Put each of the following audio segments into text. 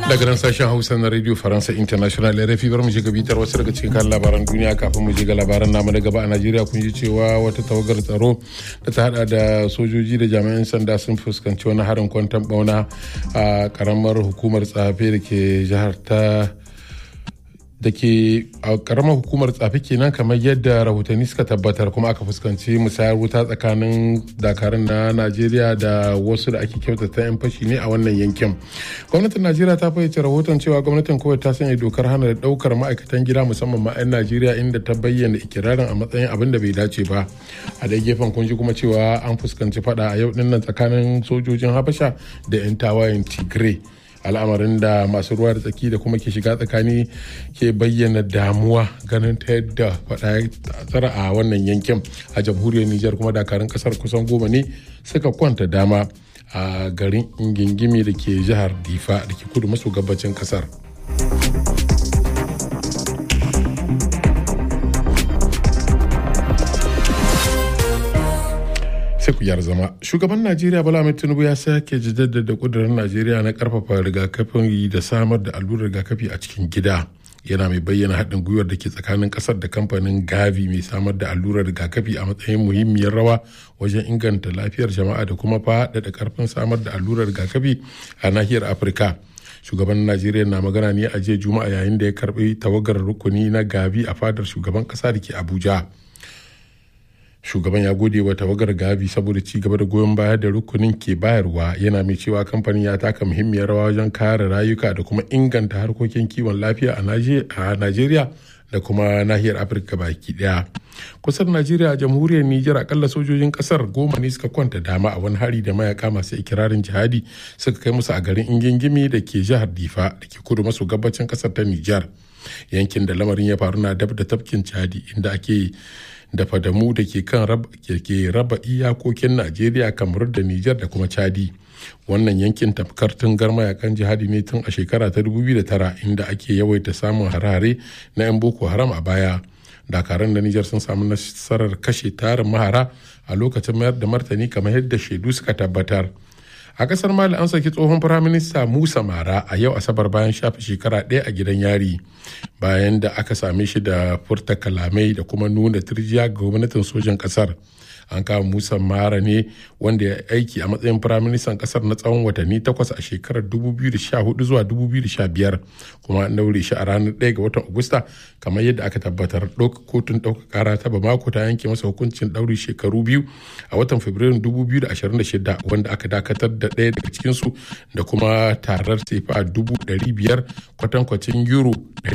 daga nan sashen hausa na radio faransa international rfi bar mu shiga bitar wasu daga cikin kan labaran duniya kafin mu ga labaran namu na gaba a najeriya kun ji cewa wata tawagar tsaro da ta hada da sojoji da jami'an sanda sun fuskanci wani harin kwantan bauna a karamar hukumar tsafe da ke jihar ta da ke a karamar hukumar tsafi kenan kamar yadda rahotanni suka tabbatar kuma aka fuskanci musayar wuta tsakanin dakarun na najeriya da wasu da ake kyautata 'yan fashi ne a wannan yankin gwamnatin najeriya ta fayyace rahoton cewa gwamnatin kawai ta sanya dokar hana da daukar ma'aikatan gida musamman ma 'yan najeriya inda ta bayyana ikirarin a matsayin abin da bai dace ba a dai gefen kun ji kuma cewa an fuskanci fada a yau dinnan tsakanin sojojin habasha da 'yan tawayen tigray al'amarin da masu ruwa da tsaki da kuma ke shiga tsakani ke bayyana damuwa ganin ta yadda faɗa tsara a wannan yankin a jamhuriyar nijar kuma dakarun kasar kusan goma ne suka kwanta dama a garin ingingimi da ke jihar difa da ke kudu maso gabacin kasar sai ku zama shugaban najeriya bala mai tinubu ya sake jaddada kudurin najeriya na karfafa rigakafin da samar da allurar rigakafi a cikin gida yana mai bayyana haɗin gwiwar da ke tsakanin ƙasar da kamfanin gavi mai samar da allurar rigakafi a matsayin muhimmiyar rawa wajen inganta lafiyar jama'a da kuma faɗaɗa ƙarfin samar da allurar rigakafi a nahiyar afirka shugaban najeriya na magana ne a jiya juma'a yayin da ya karɓi tawagar rukuni na gavi a fadar shugaban ƙasa da ke abuja shugaban ya gode wa tawagar gavi saboda ci gaba da goyon baya da rukunin ke bayarwa yana mai cewa kamfanin ya taka muhimmiyar rawa wajen kare rayuka da kuma inganta harkokin kiwon lafiya a najeriya da kuma nahiyar afirka baki daya kusan najeriya a jamhuriyar nijar akalla sojojin kasar goma ne suka kwanta dama a wani hari da mayaka masu ikirarin jihadi suka kai musu a garin ingingimi da ke jihar difa da ke kudu maso gabacin kasar ta nijar yankin da lamarin ya faru na dab da tafkin chadi inda ake da fadamu da ke kan ke raba iyakokin najeriya kamar da nijar da kuma chadi wannan yankin tafkar tungar mayakan jihadi ne tun a shekara ta 2009 inda ake yawaita samun harare na 'yan boko haram a baya dakaran da nijar sun samu nasarar kashe tarin mahara a lokacin mayar da martani kamar yadda shaidu suka tabbatar a kasar mali an saki tsohon firaminista musa mara a yau asabar bayan shafe shekara ɗaya a gidan yari bayan da aka same shi da furta kalamai da kuma nuna turjiya ga gwamnatin sojan kasar an kama musa mara ne wanda ya aiki a matsayin firaministan kasar na tsawon watanni takwas a shekarar 2014 zuwa 2015 kuma an daure shi a ranar 1 ga watan agusta kamar yadda aka tabbatar kotun ɗaukar kara ta bamako ta yanke masa hukuncin ɗauri shekaru biyu a watan fabrairun 2026 wanda aka dakatar da ɗaya daga cikinsu da kuma tarar sefa 500 kwatankwacin euro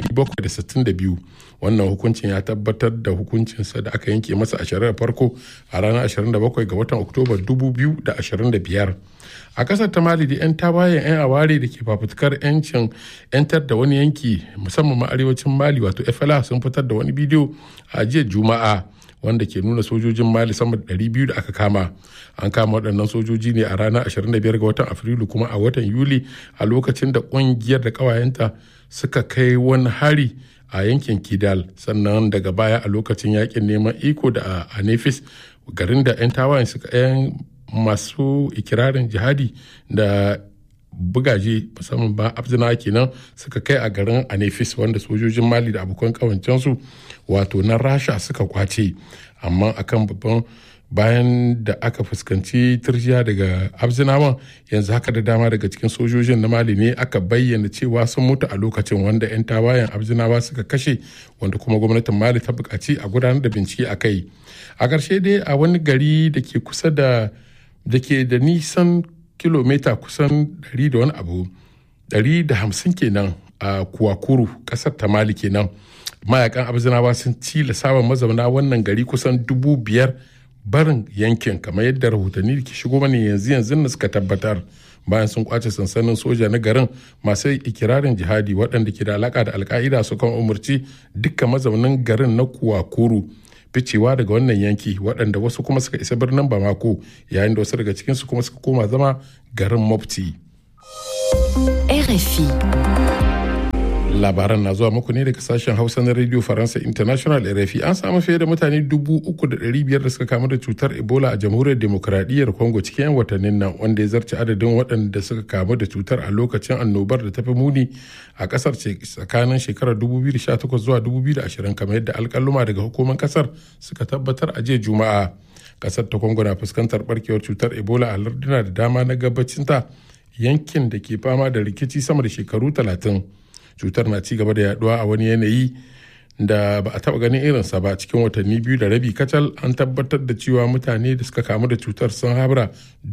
762 wannan hukuncin ya tabbatar da hukuncinsa da aka yanke masa a shari'ar farko a ranar 27 ga watan oktoba 2025 a kasar ta mali da 'yan tawayen 'yan aware da ke fafutukar 'yancin 'yantar da wani yanki musamman ma arewacin mali wato fla sun fitar da wani bidiyo a jiya juma'a wanda ke nuna sojojin mali sama da 200 da aka kama an kama waɗannan sojoji ne a ranar 25 ga watan afrilu kuma a watan yuli a lokacin da ƙungiyar da ƙawayenta suka kai wani hari a yankin kidal sannan daga baya a lokacin yakin neman iko da a nefis garin da 'yan tawayen suka 'yan masu ikirarin jihadi da bugaje musamman ba abzina kenan suka kai a garin anefis wanda sojojin mali da abokan kawancensu wato na rasha suka kwace amma akan babban bayan da aka fuskanci turjiya daga abzinawan yanzu haka da dama daga cikin sojojin na mali ne aka bayyana cewa sun mutu a lokacin wanda 'yan tawayen abzinawa suka kashe wanda kuma gwamnatin mali ta buƙaci a gudanar da bincike a kai a ƙarshe dai a wani gari da ke kusa da da ke da nisan kilomita kusan 100 da wani abu 150 kenan a kuwakuru ƙasar ta mali kenan mayakan abzinawa sun cila samun mazauna wannan gari kusan dubu biyar barin yankin kamar yadda rahotanni da ke shigo mana yanzu yanzu na suka tabbatar bayan sun kwace sansanin soja na garin masu ikirarin jihadi waɗanda ke da alaka da alka'ida su kan umarci duka mazaunin garin na kuwakuru ficewa daga wannan yanki waɗanda wasu kuma suka isa birnin bamako yayin da wasu daga cikinsu kuma suka koma zama garin mofti. RFI labaran na zuwa muku ne daga sashen hausa na radio faransa international rfi an samu fiye da mutane dubu uku da ɗari biyar da suka kamu da cutar ebola a jamhuriyar demokuraɗiyyar congo cikin 'yan watannin nan wanda ya zarce adadin waɗanda suka kamu da cutar a lokacin annobar da ta fi muni a ƙasar tsakanin shekarar 2018 zuwa 2020 kamar yadda alƙaluma daga hukumar ƙasar suka tabbatar a jiya juma'a ƙasar ta congo na fuskantar barkewar cutar ebola a larduna da dama na gabacinta yankin da ke fama da rikici sama da shekaru talatin cutar na ci gaba da yaduwa a wani yanayi da ba a taba ganin irinsa ba cikin watanni biyu da rabi kacal an tabbatar da cewa mutane da suka kamu da cutar sun habra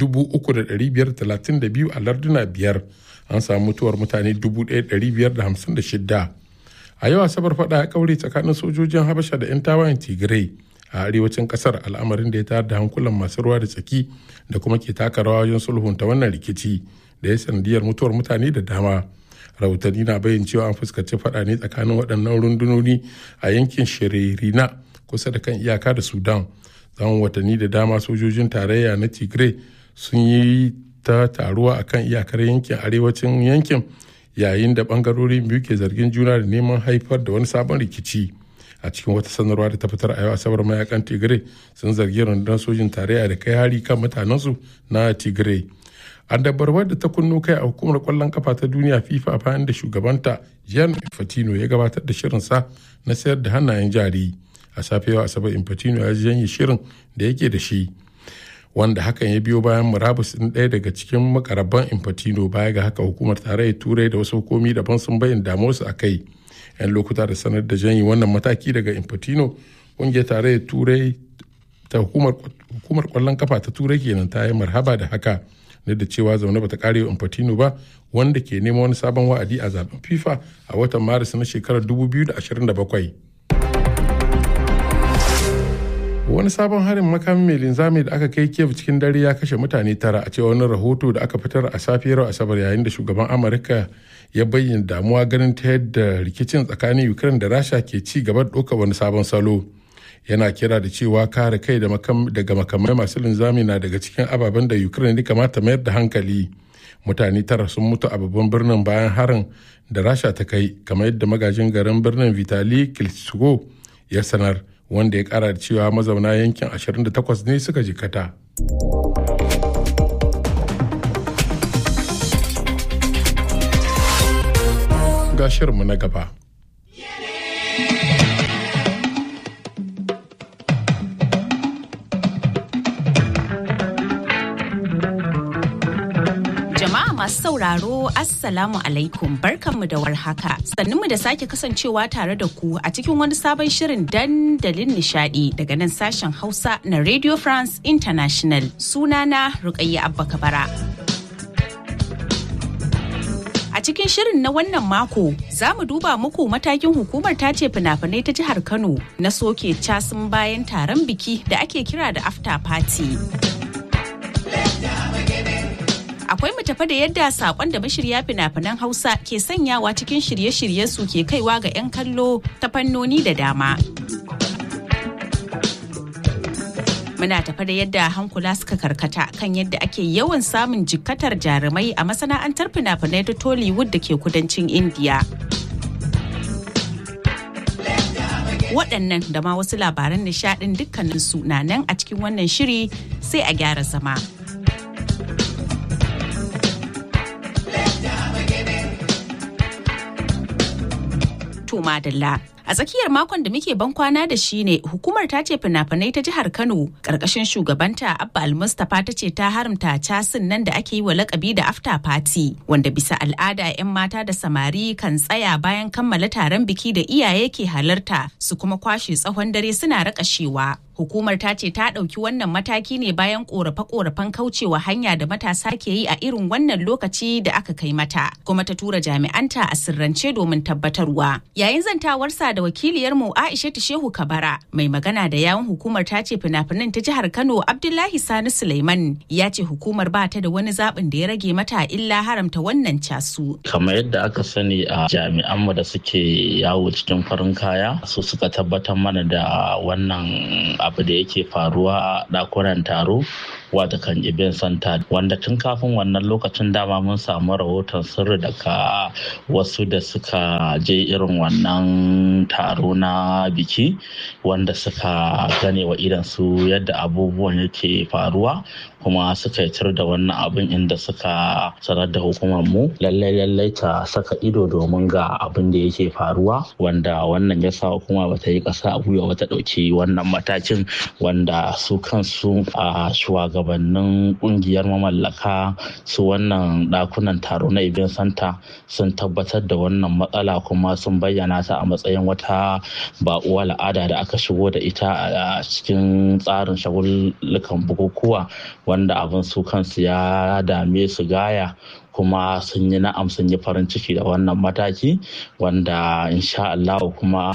3,532 a larduna biyar an samu mutuwar mutane 1,556 a yau asabar fada ya kaure tsakanin sojojin habasha da 'yan tawayen tigray a arewacin kasar al'amarin da ya tayar da hankulan masu ruwa da tsaki da kuma ke taka rawa wajen sulhunta wannan rikici da ya sanadiyar mutuwar mutane da dama rahotanni na bayin cewa an fuskanci fada ne tsakanin waɗannan rundunoni a yankin shiririna kusa da kan iyaka da sudan tsawon watanni da dama sojojin tarayya na tigray sun yi ta taruwa a kan iyakar yankin arewacin yankin yayin da bangarorin biyu ke zargin juna da neman haifar da wani sabon rikici a cikin wata sanarwa da ta fitar a yau asabar mayakan tigray sun zargi rundunar sojin tarayya da kai hari kan mutanensu na tigray an dabarwar da ta kunno kai a hukumar kwallon kafa ta duniya fifa bayan da shugabanta jan infantino ya gabatar da shirinsa na sayar da hannayen jari a safewa asabar infantino ya janye shirin da yake da shi wanda hakan ya biyo bayan murabus ɗin ɗaya daga cikin makarabban infantino baya ga haka hukumar tarayyar turai da wasu hukumi daban sun bayyana damuwarsu a kai yan lokuta da sanar da janyi wannan mataki daga infantino ƙungiyar tarayyar turai ta hukumar kwallon kafa ta turai kenan ta yi marhaba da haka duk da cewa zaune bata kare wa Infantino ba wanda ke neman wani sabon wa'adi a zaben FIFA a watan Maris na shekarar 2027. Wani sabon harin makamin mai linzami da aka kai Kiev cikin dare ya kashe mutane tara a cewa wani rahoto da aka fitar a safiyar Asabar yayin da shugaban Amurka ya bayyana damuwa ganin ta yadda rikicin tsakanin Ukraine da Rasha ke ci gaba da ɗaukar wani sabon salo. yana kira da cewa kare kai daga makamai masu linzami na daga cikin ababen da ukraine kamata mayar da hankali mutane tara sun mutu a babban birnin bayan harin da rasha ta kai kamar yadda magajin garin birnin vitali klitschko ya sanar wanda ya kara da cewa mazauna yankin 28 ne suka jikata ga shirinmu na gaba masu sauraro Assalamu alaikum barkanmu da warhaka mu da sake kasancewa tare da ku a cikin wani sabon shirin dandalin nishadi daga nan sashen Hausa na Radio France International sunana Rukayya Abba Kabara. A cikin shirin na wannan mako za mu duba muku matakin hukumar tace fina-finai ta jihar Kano na soke casin bayan taron biki da ake kira da after party. akwai mu tafa da yadda sakon da mashirya fina-finan hausa ke sanyawa cikin shirye-shirye su ke kaiwa ga 'yan kallo ta fannoni da dama muna tafa da yadda hankula suka karkata kan yadda ake yawan samun jikkatar jarumai a masana'antar fina-finai ta tollywood da ke kudancin indiya waɗannan da ma wasu labaran nishaɗin dukkaninsu na nan a cikin wannan shiri sai a gyara zama. to madalla. A tsakiyar makon da muke ban kwana da shi ne hukumar ta ce fina-finai ta jihar Kano karkashin shugabanta Abba Almustapha ta ce ta haramta casin nan da ake yi wa lakabi da after party wanda bisa al'ada 'yan mata da samari kan tsaya bayan kammala taron biki da iyaye ke halarta su kuma kwashe tsawon dare suna rakashewa. Hukumar ta ce ta ɗauki wannan mataki ne bayan ƙorafe-ƙorafen kaucewa hanya da matasa ke yi a irin wannan lokaci da aka kai mata, kuma ta tura jami'anta a sirrance domin tabbatarwa. Yayin zantawarsa da wakiliyarmu Aisha Shehu Kabara, mai magana da yawun hukumar ta ce fina-finan ta jihar Kano Abdullahi Sani Suleiman ya ce hukumar ba ta da wani zaɓin da ya rage mata illa haramta wannan casu. Kamar yadda aka sani a jami'anmu da suke yawo cikin farin kaya, su suka tabbatar mana da wannan abu da yake faruwa a ɗakunan taro wata kan ibin santa wanda tun kafin wannan lokacin dama mun samu rahoton sirri daga wasu da suka je irin wannan taro na biki wanda suka gane wa idan su yadda abubuwan yake faruwa kuma suka yitar da wannan abin inda suka sanar da hukumar mu lallai lallai ta saka ido domin ga abin da yake faruwa wanda wannan ya sa hukuma bata yi ƙasa a gwiwa bata ɗauki wannan matakin wanda su kansu a shugabannin ƙungiyar mamallaka su wannan ɗakunan taro na ibin santa sun tabbatar da wannan matsala kuma sun bayyana ta a matsayin wata baƙuwa al'ada da aka shigo da ita a cikin tsarin shagullukan bukukuwa wanda abin su kansu ya dame su gaya kuma sun yi na'am sun yi farin ciki da wannan mataki wanda insha Allah kuma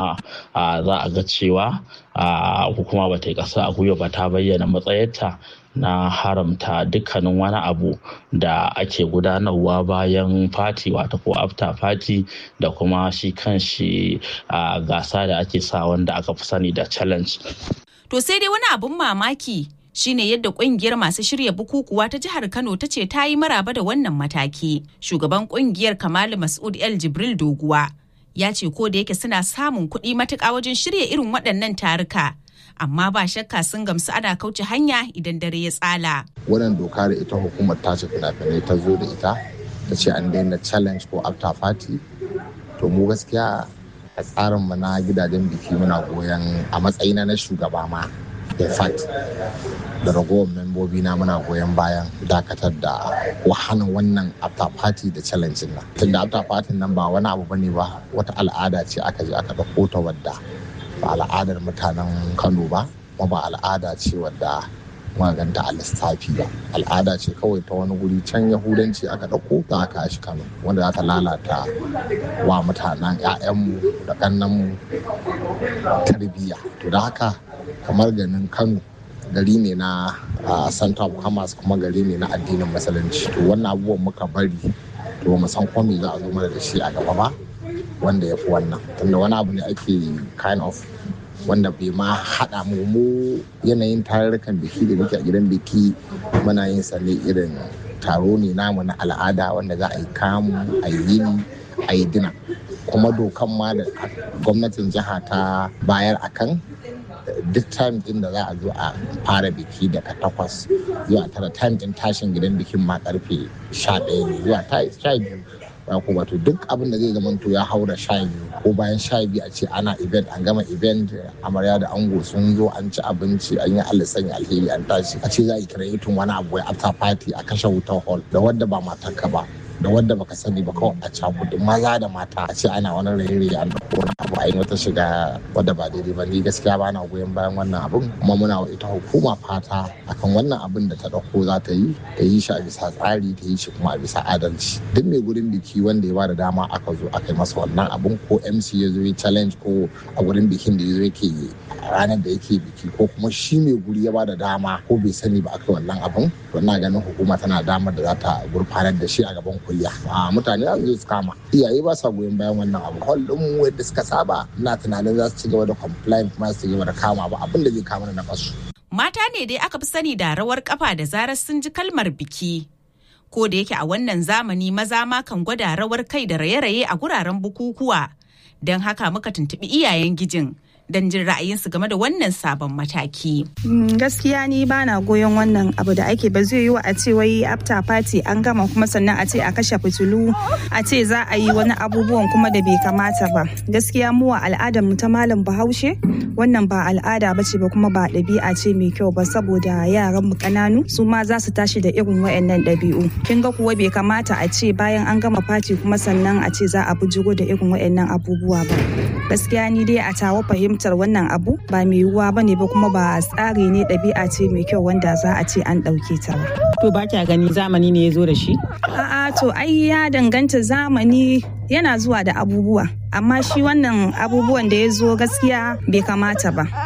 za a ga cewa hukuma ba ta yi ƙasa a gwiwa ba ta bayyana matsayarta na haramta dukkanin wani abu da ake gudanarwa bayan fati wata ko after fati da kuma shi kan shi gasa da ake sa wanda aka fi sani da challenge. To sai dai wani abun mamaki shine yadda kungiyar masu shirya bukukuwa ta jihar Kano ta ce ta yi maraba da wannan mataki. Shugaban kungiyar Kamalu Mas'ud El Jibril Doguwa ya ce ko da yake suna samun kuɗi matuƙa wajen shirya irin waɗannan taruka. Amma ba shakka sun gamsu ana kauce hanya idan dare ya tsala. Wannan doka da ita hukumar tace fina-finai ta zo da ita ta ce an daina challenge ko after party. To mu gaskiya a tsarinmu na gidajen biki muna goyon a matsayina na shugaba ma in fact da ragowar membobi na muna goyon bayan dakatar da wahanan wannan after party da challenge nan tunda after party nan ba wani abu bane ba wata al'ada ce aka je aka ɗauko ta wadda ba al'adar mutanen kano ba kuma ba al'ada ce wadda maganta a lissafi ba al'ada ce kawai ta wani guri can yahudanci aka ɗauko ta aka shi kano wanda za ta lalata wa mutanen 'ya'yanmu da ƙannanmu tarbiyya to da haka kamar ganin kano gari ne na center of commerce kuma gari ne na addinin musulunci to wannan abubuwan muka bari to mu san kwami za a zo mana da shi a gaba ba wanda ya fi wannan tunda wani abu ne ake kind of wanda bai ma haɗa mu mu yanayin tarurrukan biki da muke a gidan biki muna yin sa ne irin taro ne namu na al'ada wanda za a yi kamu a yi yini a yi dina kuma dokan ma da gwamnatin jiha ta bayar akan duk time din da za a zo a fara biki daga takwas zuwa tara time din tashin gidan bikin ma karfe sha ɗaya ne zuwa sha biyu ko wato duk abin da zai zamanto ya haura sha biyu ko bayan sha biyu a ce ana event an gama event amarya da ango sun zo an ci abinci an yi alisan alheri an tashi a ce za a yi kiretin wani abu ya after party a kashe wutar hall da wadda ba matarka ba da wadda baka sani ba kawai a cakudu maza da mata a ce ana wani raye an dauko wani abu a yi wata shiga wadda ba daidai ba ni gaskiya ba na goyon bayan wannan abun kuma muna wa ita hukuma fata akan wannan abun da ta dauko za ta yi ta yi shi a bisa tsari ta yi shi kuma a bisa adalci duk mai gurin biki wanda ya bada dama aka zo aka yi masa wannan abun ko mc ya zo ya challenge ko a gurin bikin da ya zo yake ranar da yake biki ko kuma shi mai guri ya bada dama ko bai sani ba aka wannan abun to ina ganin hukuma tana damar da za ta gurfanar da shi a gaban kuliya a mutane za su zo su kama iyaye ba sa goyon bayan wannan abu hall din mu yadda suka saba ina tunanin za su ci gaba da complain kuma su ci gaba da kama ba abin da zai kama na kasu mata ne dai aka fi sani da rawar kafa da zarar sun ji kalmar biki ko da yake a wannan zamani maza ma kan gwada rawar kai da raye-raye a guraren bukukuwa don haka muka tuntuɓi iyayen gijin don jin ra'ayinsu game da wannan sabon mataki. Gaskiya ni ba na goyon wannan abu da ake ba zai yi wa a ce wai after party an gama kuma sannan a ce a kashe fitilu a ce za a yi wani abubuwan kuma da bai kamata ba. Gaskiya mu a al'adar mu ta malam Bahaushe wannan ba al'ada ba ce ba kuma ba ɗabi'a ce mai kyau ba saboda yaran mu ƙananu su ma za su tashi da irin wayannan ɗabi'u. Kin ga kuwa bai kamata a ce bayan an gama party kuma sannan a ce za a bujiro da irin wayannan abubuwa ba. Gaskiya ni dai a tawo fahimtar wannan abu ba mai yiwuwa ba ne ba kuma ba tsari ne ɗabi'a ce mai kyau wanda za a ce an ɗauke ta ba. To ba kya gani zamani ne ya zo da shi? A'a to ai ya danganta zamani yana zuwa da abubuwa amma shi wannan abubuwan da ya zo gaskiya bai kamata ba.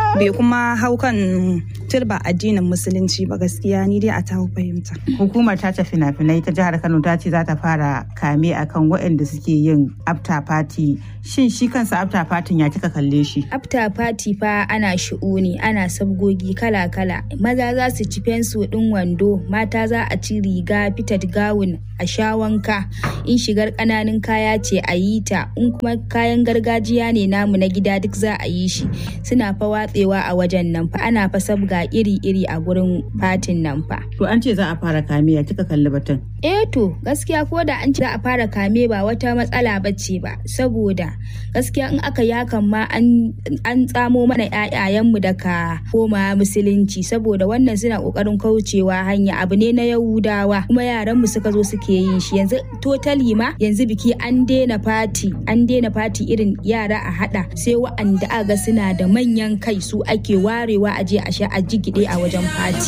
bai kuma hau kan turba addinin musulunci ba gaskiya ni dai a ta fahimta. Hukumar tace fina-finai ta jihar Kano ta ce za ta fara kame akan waɗanda suke yin after party. Shin shi kansa after party ya kika kalle shi? After party fa ana shi'uni ana sabgogi kala-kala. Maza za su ci fensu ɗin wando, mata za a ci riga fitat gawun a sha wanka. In shigar ƙananun kaya ce a yi ta, in kuma kayan gargajiya ne namu na gida duk za a yi shi. Suna fa watsewa a wajen nan fa ana fa sabga iri-iri a gurin fatin nan fa. To an ce za a fara kame ya kika kalli batun. Eh to gaskiya ko da an ce za a fara kame ba wata matsala bace ba saboda gaskiya in aka yakan ma an tsamo mana ƴaƴayenmu daga koma musulunci saboda wannan suna kokarin kaucewa hanya abu ne na yahudawa kuma yaranmu suka zo suke yin shi yanzu totally ma yanzu biki an daina fati an daina fati irin yara a hada sai wa'anda aga suna da manyan kai su ake warewa a je a sha a jigide a wajen fati